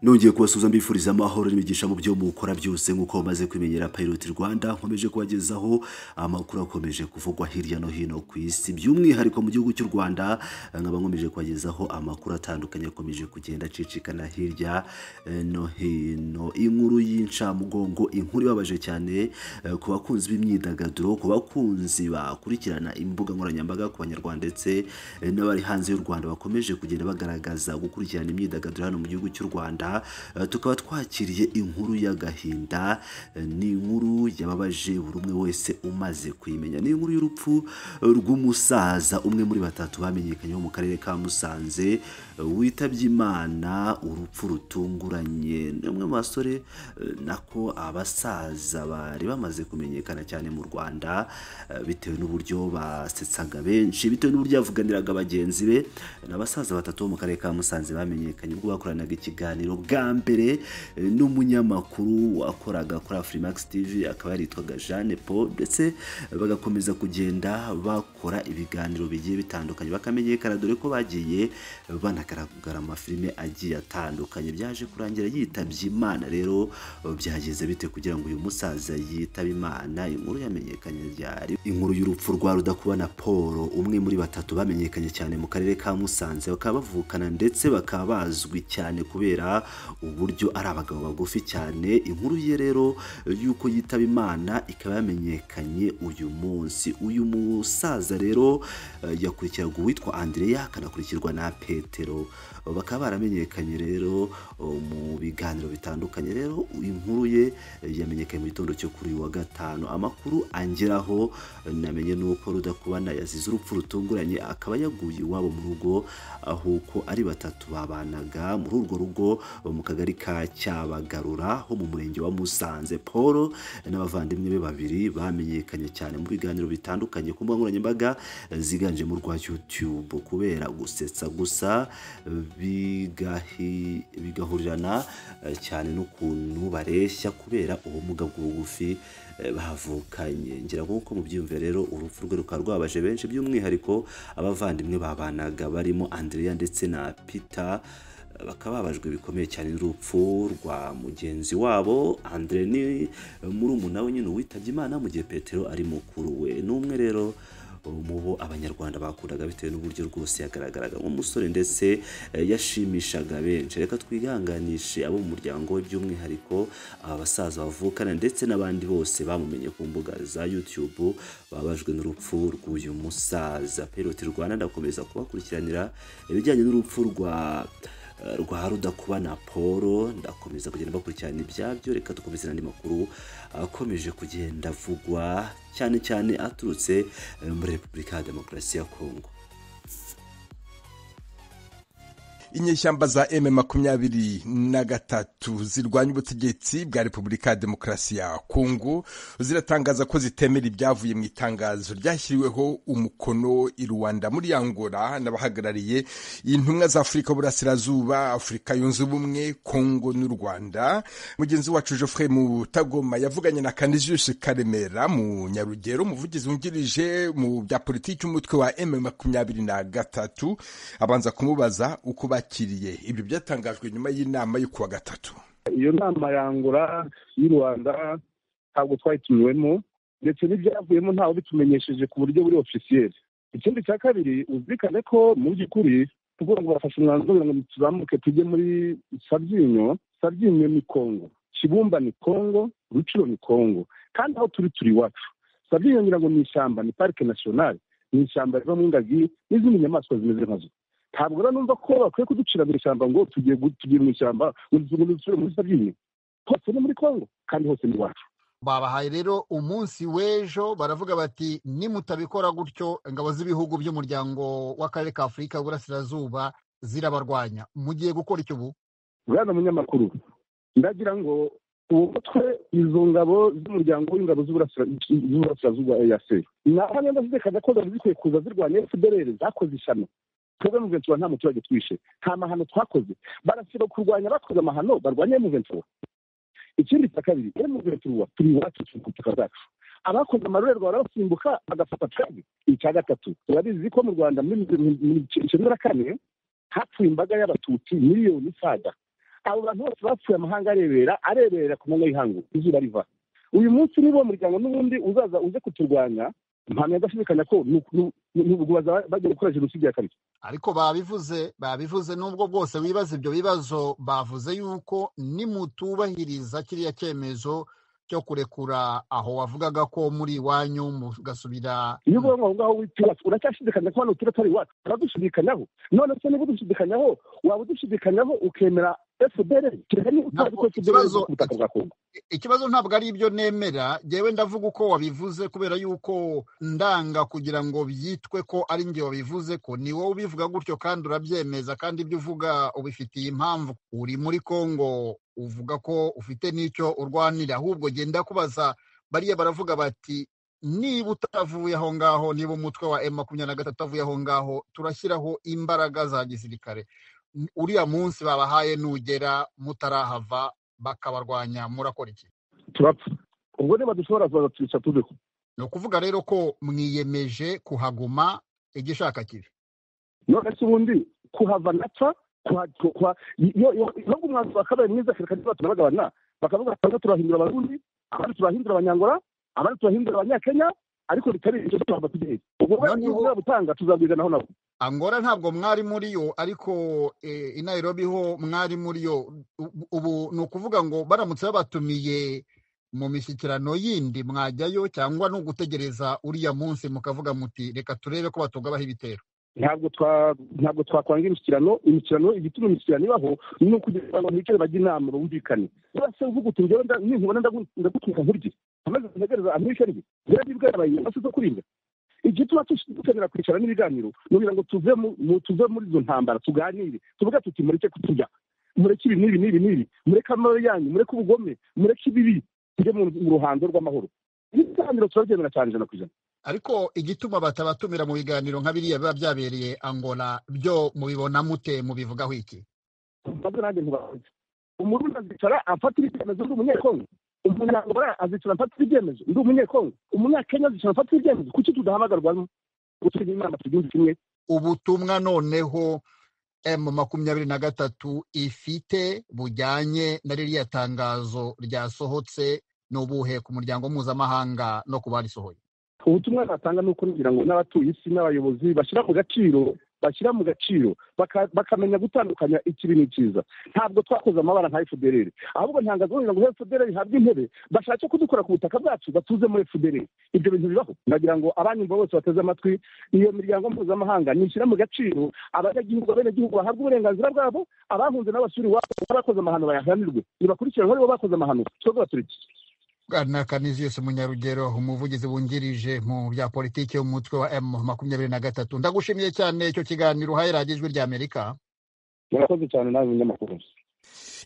nongeye kubasuhuza mbifuriza amahoro n'imigisha mu byo mukora byose nk'uko bamaze kwimenyera payiroti rwanda nkomeje kubagezaho amakuru akomeje kuvugwa hirya no hino ku isi by'umwihariko mu gihugu cy'u rwanda nkaba nkomeje kubagezaho amakuru atandukanye akomeje kugenda acicikana hirya eh, no hino inkuru y'incamugongo inkuru ibabaje cyane eh, ku bakunzi b'imyidagaduro ku bakunzi bakurikirana imbuga nkoranyambaga ku banyarwanda ndetse eh, n'abari hanze y'u rwanda bakomeje kugenda bagaragaza gukurikirana imyidagaduro hano mu gihugu cy'u rwanda Eh, tukaba twakiriye inkuru y'agahinda eh, ni inkuru yababaje buri umwe wese umaze kuyimenya ni inkuru y'urupfu eh, rw'umusaza umwe muri batatu bamenyekanye wo mu karere ka musanze eh, witabye imana urupfu rutunguranye ni umwe mu basore eh, nako abasaza bari bamaze kumenyekana cyane mu rwanda eh, bitewe n'uburyo basetsaga benshi bitewe n'uburyo yavuganiraga bagenzi be n'abasaza batatu bo mu karere ka musanze bamenyekanye ubwo bakoranaga ikiganiro bwa mbere eh, n'umunyamakuru wakoraga kuri afurimax tv akaba yaritwaga jeanne paul ndetse eh, bagakomeza kugenda bakora ibiganiro bigiye bitandukanye bakamenyekana dore ko bagiye banagaragara mu mafilime agiye atandukanye byaje kurangira yitabye imana rero eh, byageze bite kugira ngo uyu musaza yitabe imana inkuru yamenyekanye ryari inkuru y'urupfu rwa rudakubana paul umwe muri batatu bamenyekanye cyane mu karere ka musanze bakaba bavukana ndetse bakaba bazwi cyane kubera uburyo ari abagabo bagufi cyane inkuru ye rero eh, y'uko yitaba imana ikaba yamenyekanye uyu munsi uyu musaza rero eh, yakurikiraga uwitwa andreya akanakurikirwa na petero bakaba baramenyekanye rero oh, mu biganiro bitandukanye rero inkuru ye eh, yamenyekanye mu gitondo cyo kuri uyu wa gatanu amakuru angeraho eh, namenye nuko rudakubana yazize urupfu rutunguranye akaba yaguye iwabo mu rugo ahubwo ari batatu babanaga muri urwo rugo eh, mu kagari ka cyabagarura ho mu murenge wa musanze paul eh, n'abavandimwe be babiri bamenyekanye cyane mu biganiro bitandukanye ku mbuga nkoranyambaga eh, ziganjemo urwa youtube kubera gusetsa gusa bigahi- bigahurirana eh, cyane n'ukuntu bareshya kubera ubumuga bw'ubugufi eh, bavukanye ngira ngo nk'uko mubyiyumvira rero urupfu rwe rukaba rwabaje benshi by'umwihariko abavandimwe babanaga barimo andrea ndetse na peter eh, bakaba babajwe bikomeye cyane n'urupfu rwa mugenzi wabo andre ni muri we nyine uwitabye imana mu gihe petero ari mukuru we ni umwe rero mu bo abanyarwanda bakundaga bitewe n'uburyo rwose yagaragaraga nk'umusore ndetse eh, yashimishaga benshi reka twihanganishe abo mu muryango we by'umwihariko aba basaza bavukana ndetse n'abandi bose bamumenye ku mbuga za youtube babajwe n'urupfu rw'uyu musaza peroti rwanda ndakomeza kubakurikiranira ibijyanye n'urupfu rwa eh, rwa rudakubana paul ndakomeza kugenda bakurikirana ibyabyo reka dukomeze n'andi makuru akomeje kugenda avugwa cyane cyane aturutse eh, muri repubulika ya demokarasi ya kongo inyeshyamba za m makumyabiri na gatatu zirwanya ubutegetsi bwa repubulika ya demokarasi ya kongo ziratangaza ko zitemera ibyavuye mu itangazo ryashyiriweho umukono i rwanda muri angola n'abahagarariye intumwa za afurika y'uburasirazuba afurika yunze ubumwe kongo n'u rwanda mugenzi wacu geoffrey mutagoma yavuganye na kaniziyusi karemera mu nyarugero umuvugizi wungirije mu bya politiki umutwe wa m makumyabiri na gatatu abanza kumubaza uko bakiriye ibyo byatangajwe nyuma y'inama yo kuwa gatatu iyo nama yangura y'u rwanda ntabwo twayitumiwemo ndetse n'ibyavuyemo ntawe bitumenyesheje ku buryo buri ofisiyeri ikindi cya kabiri uzirikane ko mu by'ukuri tuvuga ngo bafashe umwanzuro kugira ngo tuzamuke tujye muri sabyinyo sabyinyo ni kongo kibumba ni kongo ruciro ni kongo kandi aho turi turi iwacu sabyinyo ngira ngo ni ishyamba ni parike nasiyonari ni ishyamba rivamo ingagi n'izindi nyamaswa zimeze nkazo ntabwo rero numva ko bakwiye kuducira mu ishyamba ngo tugiye gu- tugiye mu ishyamba ngo dusubire muri sabyinyo hose ni muri kongo kandi hose ni iwacu babahaye rero umunsi w'ejo baravuga bati nimutabikora gutyo ingabo z'ibihugu by'umuryango w'akarere ka afurika y'uburasirazuba zirabarwanya mugiye gukora icyo ubu bwana munyamakuru ndagira ngo uwo mutwe izo ngabo z'umuryango w'ingabo z'Uburasira- z'uburasirazuba eac naho niba zizekana ko zari zikwiye kuza zirwanya fdr zakoze ishyano twebwe mu ventura nta muturage twishe nta mahano twakoze barasiba kurwanya abakoze amahano barwanya mu ventura ikindi cya kabiri mu ventura turi iwacu turi ku butaka bwacu abakoze amarorerwa barabasimbuka bagafata twebwe icya gatatu urabizi ko mu rwanda muri mirongo icyenda na kane hapfuye imbaga y'abatutsi miliyoni isaga abo bantu bose bapfuye amahanga arebera arebera ku manywa y'ihangu izuba riva uyu munsi niba uwo muryango n'ubundi uzaza uze kuturwanya nta ntashidikanya ko ntubugubaza bagiye gukora jenoside ya kabiri ariko babivuze babivuze n'ubwo bwose wibaza ibyo bibazo bavuze yuko nimutubahiriza kiriya cyemezo cyo kurekura aho wavugaga ko muri iwanyu mugasubira iyo uvuga ngo aho ngaho witiwacu uracyashidikanya ko hano tuba turi iwacu uradushidikanaho none se niba udushidikanyaho waba udushidikanyaho ukemera fpr kereka niba utazi ko Ntabwo fpr ikibazo- iri ku butaka bwa kongo ikibazo ntabwo ari ibyo nemera ngewe ndavuga uko wabivuze kubera yuko ndanga kugira ngo byitwe ko ari nge wabivuze ko ni wowe ubivuga gutyo kandi urabyemeza kandi ibyo uvuga ubifitiye impamvu uri muri congo uvuga ko ufite n'icyo urwanira ahubwo genda kubaza bariya baravuga bati niba utavuye aho ngaho niba umutwe wa m makumyabiri na gatatu avuye aho ngaho turashyiraho imbaraga za gisirikare uriya munsi babahaye nugera mutarahava bakabarwanya murakora iki turapfa ubwo niba dushobora kuza tubica tubeho ni ukuvuga rero ko mwiyemeje kuhaguma igishaka kibi none se ubundi kuhava napfa kuha- ku- kuha- iyo- iyo- nubwo umwanzuro wakabaye mwiza kereka niba tunabagabana bakavuga ati bamwe turahindura abarundi abandi turahindura abanyangora abandi turahindura abanyakenya ariko bitari ibyo tuhava tugiye ubwo we Noneho- niba butanga tuzabwiganaho nabo angora ntabwo mwari muri yo ariko eh, i nairobi ho mwari muri yo U- ubu ni ukuvuga ngo baramutse babatumiye mu mishyikirano yindi mwajyayo cyangwa ni ugutegereza uriya munsi mukavuga muti reka turebe ko batugabaho ibitero ntabwo twa ntabwo twakwanga imishyikirano imishyikirano igituma imishyikirano ibaho ni ukugira ngo bicare bajye inama bumvikane bose uvuga uti njyewe nda- ninkubona ndagu- ndagutuka nkurye amaze ntegereza amwishe rye rero nibwo yabaye amaso zo kurinda igituma tush- dukenera kwicara n'ibiganiro ni ukugira ngo tuve mu- mu- tuve muri izo ntambara tuganire tuvuga tuti mureke kuturya mureke ibi n'ibi n'ibi n'ibi mureke amabi yanyu mureke ubugome mureke ibibi tujye mu mu ruhando rw'amahoro ibiganiro turabyemera cyane ijana ku ijana ariko igituma batabatumira mu biganiro nka biriya biba byabereye angola byo mubibona mute mubivugaho iki maze nanjye ntibazi umurundi azicara afatira ibyemezo ndi umunyekongo umunyangora azicara afatira ibyemezo ndi umunyekongo umunyakenya azicara afatira ibyemezo kuki tudahamagarwamo gutugira inama tubyumve kimwe ubutumwa noneho m makumyabiri na gatatu ifite bujyanye na ririya tangazo ryasohotse ni ubuhe ku muryango mpuzamahanga no ku barisohoye ubutumwa natanga ni uko ngira ngo n'abatuye isi n'abayobozi bashyira mu gaciro bashyira mu gaciro baka- bakamenya gutandukanya ikibi n'ikiza ntabwo twakoze amabara nka fdr ahubwo ntangazo kugira ngo fdr ihabwe intebe bashake kudukora ku butaka bwacu batuze muri fdr ibyo bintu bibaho ndagira ngo abanyumva bose bateze amatwi iyo miryango mpuzamahanga nishyira mu gaciro abanyagihugu abenegihugu bahabwe uburenganzira bwabo abahunze n'abasuri iwabo n'abakoze amahano bayahanirwe nibakurikiranwe aribo bakoze amahano twebwe baturiki bwana kaniziyose munyarugero umuvugizi wungirije mu bya politiki umutwe wa m makumyabiri na gatatu ndagushimiye cyane icyo kiganiro uhaye radiyo ijwi ry'amerika murakoze cyane nawe munyamakuru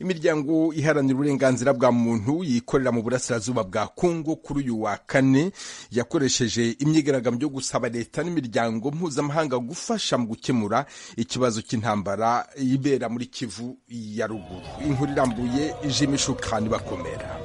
imiryango iharanira uburenganzira bwa muntu yikorera mu burasirazuba bwa kongo kuri uyu wa kane yakoresheje imyigaragambyo yo gusaba leta n'imiryango mpuzamahanga gufasha mu gukemura ikibazo cy'intambara ibera muri kivu ya ruguru inkuru irambuye jimishukani bakomera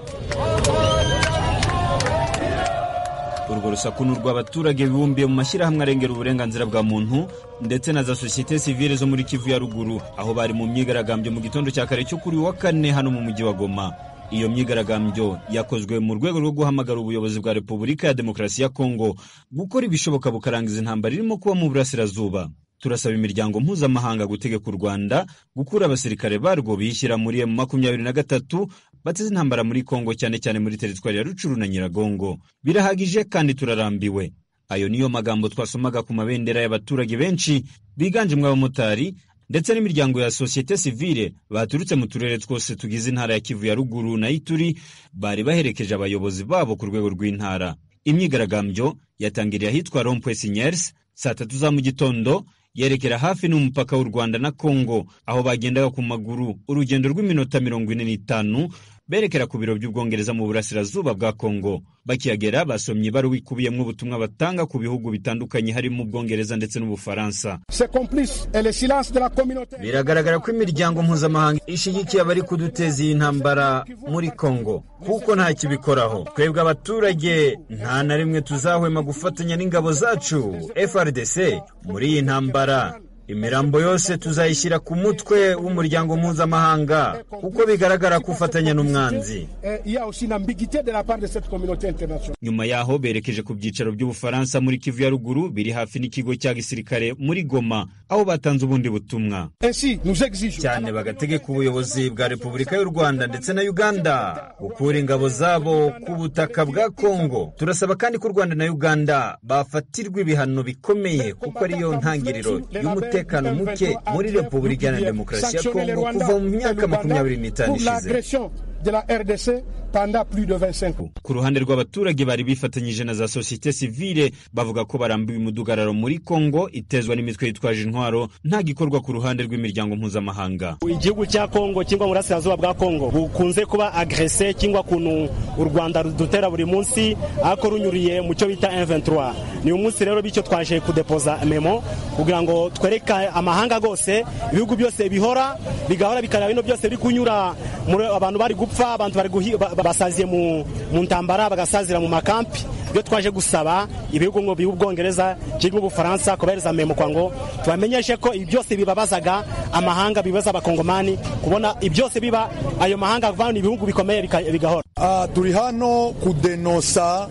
urwo rusaku ni urw'abaturage bibumbiye mu mashyirahamwe arengera uburenganzira bwa muntu ndetse na za sosiyete sivile zo muri kivu ya ruguru aho bari mu myigaragambyo mu gitondo cya kare cyo kuri uyu wa kane hano mu mujyi wa goma iyo myigaragambyo yakozwe mu rwego rwo guhamagara ubuyobozi bwa repubulika ya demokarasi ya kongo gukora ibishoboka bukarangiza intambara irimo kuba mu burasirazuba turasaba imiryango mpuzamahanga gutegeka u rwanda gukura abasirikare barwo biyishyira muri emu makumyabiri na gatatu bateze intambara muri kongo cyane cyane muri teritwari ya rucuru na nyiragongo birahagije kandi turarambiwe ayo niyo magambo twasomaga ku mabendera y'abaturage benshi biganjemo abamotari ndetse n'imiryango ya sosiyete sivile baturutse mu turere twose tugize intara ya kivu ya ruguru na ituri bari baherekeje abayobozi babo ku rwego rw'intara imyigaragambyo yatangiriye ahitwa rompwe sinyers saa tatu za mu gitondo yerekera hafi n'umupaka w'u Rwanda na Kongo aho bagendaga ku maguru urugendo rw'iminota mirongo ine n'itanu berekera ku biro by'Ubwongereza mu burasirazuba bwa Kongo bakihagera basomye ibaruwa ikubiyemo ubutumwa batanga ku bihugu bitandukanye harimo Ubwongereza ndetse n'Ubufaransa C'est complice et le silence de la communauté. Biragaragara ko imiryango mpuzamahanga ishyigikiye abari kuduteza iyi ntambara muri Kongo kuko nta kibikoraho twebwe abaturage nta na rimwe tuzahwema gufatanya n'ingabo zacu FRDC muri iyi ntambara imirambo yose tuzayishyira ku mutwe w'umuryango mpuzamahanga kuko bigaragara ko ufatanya n'umwanzi Eh, Il y a aussi une ambiguïté de la part de cette communauté internationale. nyuma yaho berekeje ku byicaro by'ubufaransa muri kivu ya ruguru biri hafi n'ikigo cya gisirikare muri goma aho batanze ubundi butumwa Ainsi, nous exigeons cyane bagategeka ubuyobozi bwa repubulika y'u rwanda ndetse na uganda gukura ingabo zabo ku butaka bwa kongo turasaba kandi ko u rwanda na uganda bafatirwa ibihano bikomeye kuko ariyo ntangiriro y'umutekano muke muri repubulika iharanira demokarasi ya kongo kuva mu myaka makumyabiri n'itanu pour ishize l'agression de la RDC pendant plus de 25 ans. ku ruhande rw'abaturage bari bifatanyije na za sosiyete sivile bavuga ko barambiwe umudugararo muri kongo itezwa n'imitwe yitwaje intwaro nta gikorwa ku ruhande rw'imiryango mpuzamahanga igihugu cya kongo cyangwa burasirazuba bwa kongo bukunze kuba agrese cyangwa kuntu u rwanda rudutera buri munsi ariko runyuriye mu cyo bita M23 ni umunsi rero bityo twaje kudepoza memo kugira ngo twereke amahanga gose ibihugu byose bihora bigahora bikareba bino byose biri kunyura muri abantu bari gupfa abantu bari guhi- ba- ba- basaziye mu mu ntambara bagasazira mu makampi byo twaje gusaba ibihugu ngo by'ubwongereza cyangwa ubufaransa kubahereza memo kwa ngo tubamenyeshe ko ibi byose bibabazaga amahanga bibaza abakongomani kubona ibi byose biba ayo mahanga avana ibihugu bikomeye bika- bigahora Ah, turi hano kudenosa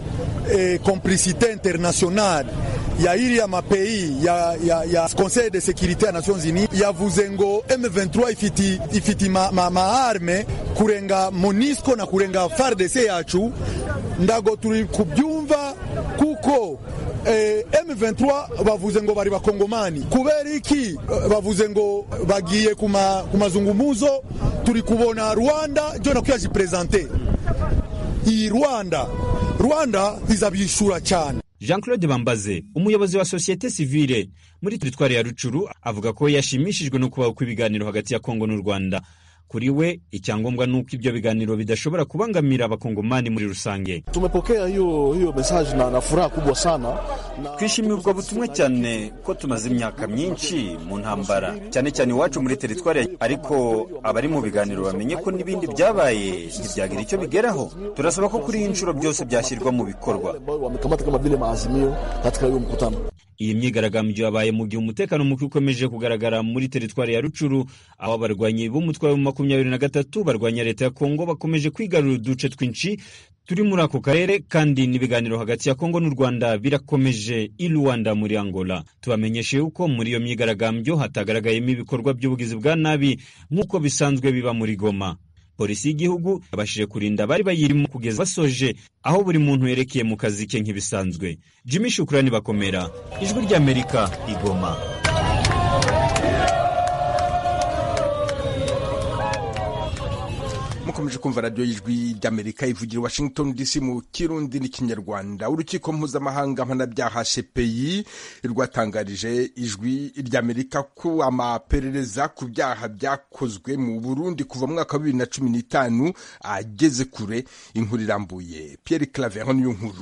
eh, complicité internationale ya iriya mapeyi ya, ya, ya conseil de sécurité ya nations unies yavuze ngo m23 ifiti, ifiti ma, ma, maarme kurenga monisco na kurenga fardc yacu ndago turi kubyumva kuko eh, m23 bavuze ngo bari bakongomani kubera iki eh, bavuze ngo bagiye kuma- ku mazungumuzo turi kubona rwanda jyo nakuyajiprezante iyi rwanda rwanda izabishyura cyane jean claude bambaze umuyobozi wa sosiyete sivile muri teritwari ya rucuru avuga ko yashimishijwe no kubaho kw'ibiganiro hagati ya kongo n'u rwanda kuri we icyangombwa ni uko ibyo biganiro bidashobora kubangamira abakongomani muri rusange Tumepokea hiyo hiyo message na, na furaha kubwa sana na twishimiye ubwo butumwa cyane ko tumaze imyaka myinshi mu ntambara cyane cyane iwacu muri teritwari ya- ariko abari mu biganiro bamenye ko n'ibindi byabaye ntibyagira icyo bigeraho turasaba ko kuri iyi nshuro byose byashyirwa mu bikorwa wale ambao wamekamata kama vile maazimio katika hiyo mkutano. iyi myigaragambyo yabaye mu gihe umutekano muke ukomeje kugaragara muri teritwari ya rucuru aho abarwanyi b'umutwe wa makumyabiri na gatatu barwanya leta ya kongo bakomeje kwigarurira uduce twinshi turi muri ako karere kandi n'ibiganiro hagati ya kongo n'u rwanda birakomeje i rwanda muri angola tubamenyeshe yuko muri iyo myigaragambyo hatagaragayemo ibikorwa by'ubugizi bwa nabi nk'uko bisanzwe biba muri goma polisi y'igihugu yabashije kurinda abari bayirimo kugeza basoje aho buri muntu yerekeye mu kazi ke nk'ibisanzwe jimmy shukurani bakomera ijwi ry'amerika igoma mukomeje kumva radiyo y'ijwi ry'amerika ivugira i washington dc mu kirundi n'ikinyarwanda urukiko mpuzamahanga mpanabyaha cpi rwatangarije ijwi ry'amerika ko amaperereza ku byaha byakozwe mu burundi kuva mu mwaka wa bibiri na cumi n'itanu ageze kure inkuru irambuye pierre claver niyo nkuru